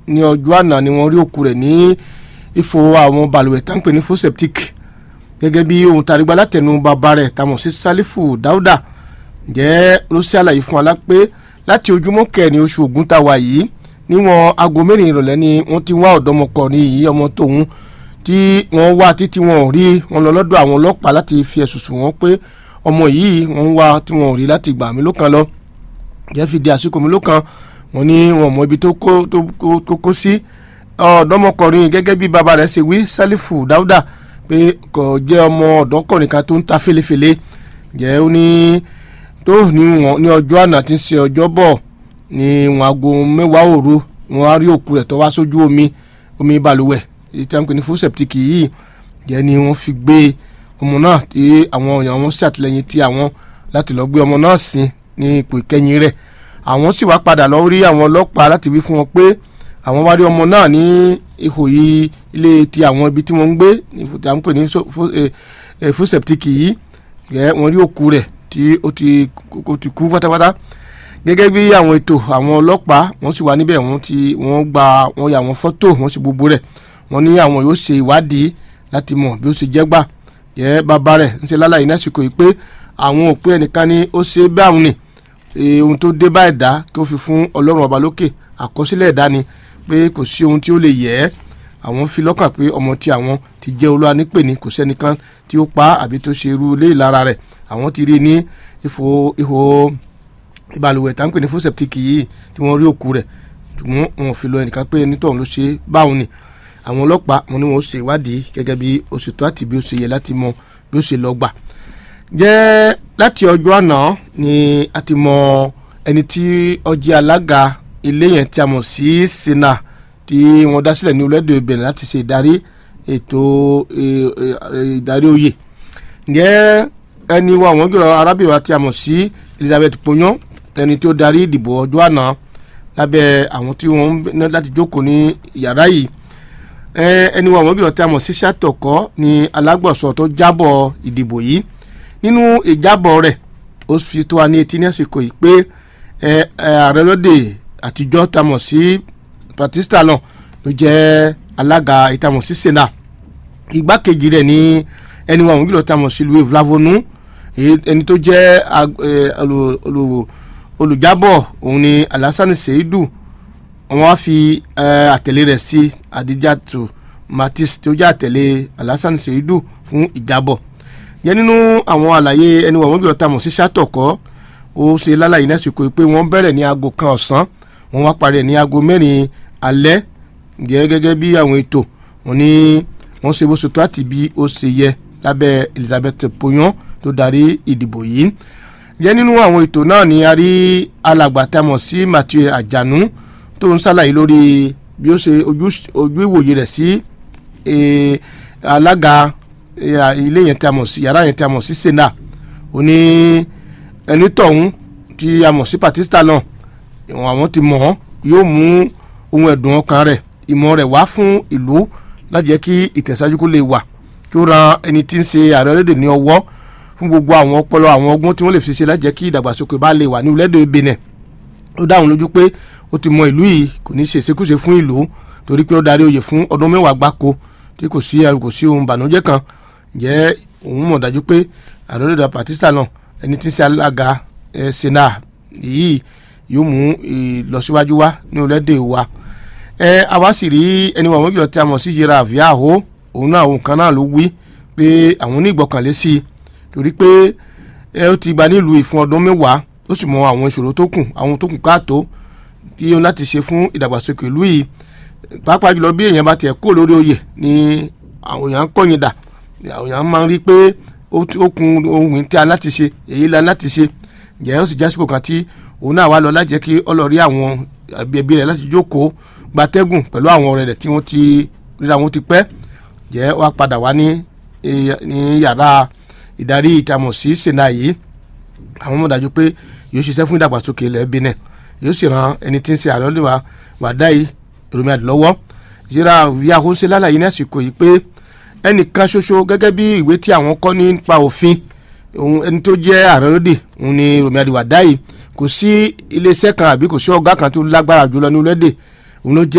ní ọjọ́ àná ni wọ́n rí òkú rẹ̀ ní ifo àwọn balùwẹ̀ tá ń pè ní foseptic gẹ́gẹ́ bí ohun tàrígbá látẹnu bàbá rẹ̀ tamọ̀ sí sálífù dáúdà jẹ́ ló ṣe àlàyé fún wa pé láti ojúmọ́ kẹrin oṣù ògún tá a wà yìí níwọ̀n aago mẹ́rin ìrọ̀lẹ́ ni wọ́n ti wá ọ̀dọ́mọkùnrin yìí ọmọ tòun tí wọ́n wá títí wọn ò rí wọn lọ lọ́dọ̀ àwọn ọlọ́pàá láti fi ẹ̀sùn sùn wọ́n pé ọmọ yìí wọ́n ń wá tí wọn ò rí láti gbà mí lókan lọ jẹ́ fi di àsìkò mi lókan wọ́n ní wọn mọ ibi tó kó sí ọ̀dọ́mọkùnrin gẹ́gẹ́ bí bàbá rẹ̀ ṣe wí sálífù dáúdà pé kò jẹ́ ọmọ ọ̀dọ́kùnrin kan tó ń ta fèlèfèlè jẹ́ ó ní tó ní ọjọ́ àná tí ń ṣe ọjọ́ bọ̀ ní wọn aago mẹ́wàá òru wọn á rí òkú rẹ̀ tó wá sójú omi omi balùwẹ̀ èyí tí wọ́n ń pè ní fún sẹ̀pítìkì yìí jẹ́ ni wọ́n fi gbé ọmọ náà tí àwọn èèyàn wọn ṣàtìlẹ́yìn tí àwọn láti lọ gbé ọmọ náà sin ní ipò ìkẹyìn rẹ̀ àwọn sì wá padà lọ rí àwọn ọlọ́pàá láti wí fún wọn pé àwọn wá rí ọmọ náà ní ihò yìí ilé ti àwọn ibi tí wọ́n ń gbé ní tí wọ́n ń pè ní fún sẹ̀pítìkì yìí jẹ́ wọ́n rí òkú rẹ̀ tí ó ti kú pátápátá gẹ́gẹ́ bí àwọn ètò àwọn ọlọ́pàá wọ́n sì wà níbẹ̀ wọ́n ti wọ́n gba wọ́n ya àwọn fọ́tò wọ́n sì gbogbo rẹ̀ wọ́n ní àwọn yóò ṣe ìwádìí láti mọ̀ bí ó ṣe jẹ́ gbà yẹ bàbá rẹ̀ ń ṣe lálàyé lásìkò yìí pé àwọn ò pé ẹnìkan ni ó ṣe báwọn ni ohun tó dé bá ẹ̀dá kí ó fi fún ọlọ́run ọba lókè àkọsílẹ̀ ẹ̀dá ni pé kò sí ohun tí ó lè yẹ ẹ́ àwọn fi lọ́kàn pé ọmọ tí àwọn ti jẹ́ olúwa nípè ní kò sẹ́nìkan tí ó pa àbí tó ṣe irú ilé ìlara rẹ̀ àwọn ti rí ní ìfò ìhò ìbalùwẹ̀ tá ń pè ní fún sẹ̀pítìkì yìí tí wọ́n rí òkú rẹ̀ ṣùgbọ́n wọn ò fi lọ ẹnìkan pé ẹni tóun ló ṣe báwọn ni àwọn ọlọ́pàá wọn ni wọn ó ṣe ìwádìí gẹ́gẹ́ bí ó ṣe tó àti bí ó ṣe yẹ láti mọ bí ó ṣe lọ gbà. jẹ́ láti ọjọ́ àná ni a ti mọ ẹni tí ó jẹ́ alága ilé yẹn tí a mọ̀ sí sena tí wọ́n dá sílẹ̀ ní orílẹ̀-èdè Benin láti ṣe ìdarí ètò ìdarí oyè. ǹjẹ́ ẹni wa àwọn gbèrò arábìnrin wa tí a mọ̀ sí Elizabeth Ponyon ẹni tí ó darí ìdìbò ọjọ́ àná lábẹ́ àwọn tí wọ́n ń láti jókòó ní yàrá yìí ẹni wa àwọn gbèrò tí a mọ̀ sí sàtọ̀kọ́ ni alágbọ̀sọ tó jábọ̀ ìdìbò yìí nínú ìjábọ̀ rẹ̀ ó fi tó wa ní etí ní àsìkò yìí pé ààrẹ lóde àtijọ́ tá a mọ̀ sí Batista náà ló jẹ́ alága ìtamọ̀ sí sena igbákejì rẹ̀ ní ẹni wa àwọn gbèrò tí a mọ̀ sí Louis Vlavonu ẹni tó jẹ́ olùjábọ̀ òun ni Alassane Seidu wọ́n á fi àtẹ̀lé rẹ̀ sí Adijatu Matis tí ó jẹ́ àtẹ̀lé Alassane Seidu fún ìjábọ̀ yẹn nínú àwọn àlàyé ẹni wọ̀n wọ́n bí ọ̀tá mọ̀ sí sátọ̀kọ́ ó ṣe lálàyé lásìkò pé wọ́n bẹ̀rẹ̀ ní aago kan ọ̀sán wọ́n wá parí ẹ̀ ní aago mẹ́rin alẹ́ jẹ́ gẹ́gẹ́ bí àwọn ètò wọn ní wọ́n ṣe bó ṣe tó àti bí ó ṣe yẹ lábẹ́ Elizabeth Ponyon tó darí ìdìbò yìí jẹ́ nínú àwọn ètò náà ni a rí alàgbà tá a mọ̀ sí Mathieu Àjànú tó ń ṣàlàyé lórí bí ó ṣe ojú ìwòye rẹ̀ sí alága ilé yẹn tí a mọ̀ sí yàrá yẹn tí a mọ̀ sí sena ó ní ẹni tọ̀hún tí a mọ̀ sí Batista náà àwọn ti mọ̀ ọ́ yóò mú ohun ẹ̀dùn ọkàn rẹ̀ ìmọ̀ rẹ̀ wá fún ìlú láti jẹ́ kí ìtẹ̀síwájú kó lè wà kí ó ran ẹni tí ń ṣe ààrẹ orílẹ̀-èdè ní ọwọ́ fún gbogbo àwọn ọpọlọ àwọn ọgbọ́n tí wọ́n lè fi ṣe láti jẹ́ kí ìdàgbàsókè bá lè wà ní orílẹ̀-èdè Benin ó dá òun lójú pé ó ti mọ ìlú yìí kò ní ṣe ìṣekúṣe fún ìlú torí pé ó darí oyè fún ọdún mẹ́wàá gbáko tí kò sí ẹrù kò sí ohun ìbànújẹ́ kan jẹ́ òun mọ̀ dájú pé àdórídà Batista náà ẹni tí ń ṣe alága ẹ sena yìí yóò mú ìlọsíwájú wá ní orílẹ̀-èdè wa ẹ àwa sì rí ẹni wọn mọ́jọ́ tí a mọ̀ sí yẹra àvíàhó òun náà òun kan náà ló wí pé àwọn ní ìgbọ́kànlé sí i torí pé ẹ ó ti gba nílùú ìfún ọdún mẹ́wàá ó sì mọ àwọn ìṣòro tó kù àwọn tó kù káàtó tí ó láti ṣe fún ìdàgbàsókè ìlú yìí pàápàá jùlọ bí èèyàn bá tiẹ̀ kó lórí oyè ni àwọn èèyàn ń kọ̀yìn dà àwọn èèyàn máa ń rí pé ó kun ohun tí a láti ṣe èyí la láti ṣe jẹ́ ó sì jásìkò kan tí òun náà wá lọ láti jẹ́ kí ọlọ́rí àwọn ẹbí rẹ̀ láti jókòó gbatẹ́gùn pẹ̀lú àwọn ọ̀rẹ́ rẹ̀ tí wọ́n ti ríra wọn ti pẹ́ jẹ́ wá padà wá ní ní yàrá ìdarí ìtamọ̀ sí sena yìí àwọn ọmọ dájú pé yóò ṣiṣẹ́ fún ìdàgbàsókè ilẹ̀ Benin yóò sì ran ẹni tí ń ṣe ààrẹ olùwà wàdá yìí Rọ̀mí Àdìlọ́wọ́ ìṣẹ́ra yahoo ṣe lálàyé ní àsìkò yìí pé ẹnìkan ṣoṣo gẹ́gẹ́ bí ìwé tí àwọn kọ́ nípa òfin òun ẹni tó jẹ́ ààrẹ lóde òun ni Rọ̀mí Àdìwàdá yìí kò sí iléeṣẹ́ kan àbí kò sí ọ̀gá kan tó lágbára jùlọ ní orílẹ̀-èdè òun ló jẹ́